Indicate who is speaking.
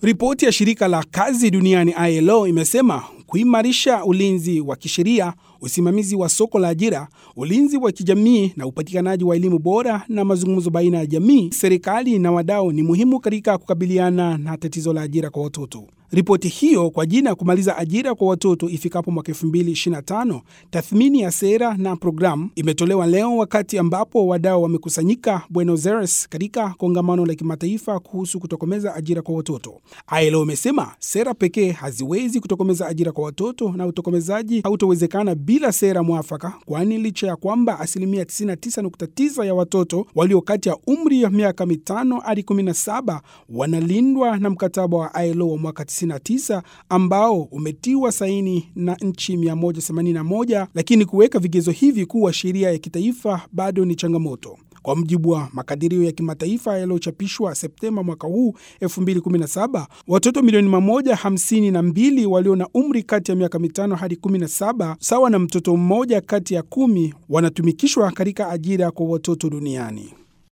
Speaker 1: Ripoti ya shirika la kazi duniani ILO imesema kuimarisha ulinzi wa kisheria, usimamizi wa soko la ajira, ulinzi wa kijamii na upatikanaji wa elimu bora na mazungumzo baina ya jamii, serikali na wadau ni muhimu katika kukabiliana na tatizo la ajira kwa watoto. Ripoti hiyo kwa jina kumaliza ajira kwa watoto ifikapo mwaka 2025, tathmini ya sera na programu, imetolewa leo wakati ambapo wadau wamekusanyika Buenos Aires katika kongamano la kimataifa kuhusu kutokomeza ajira kwa watoto. ILO imesema sera pekee haziwezi kutokomeza ajira kwa watoto na utokomezaji hautowezekana bila sera mwafaka, kwani licha ya kwamba asilimia 99.9 ya watoto walio kati ya umri ya miaka mitano hadi 17 wanalindwa na mkataba wa ILO wa mwaka 99 ambao umetiwa saini na nchi 181, lakini kuweka vigezo hivi kuwa sheria ya kitaifa bado ni changamoto. Kwa mujibu wa makadirio ya kimataifa yaliyochapishwa Septemba mwaka huu 2017, watoto milioni 152 walio na umri kati ya miaka mitano hadi 17, sawa na mtoto mmoja kati ya kumi, wanatumikishwa katika ajira kwa watoto duniani.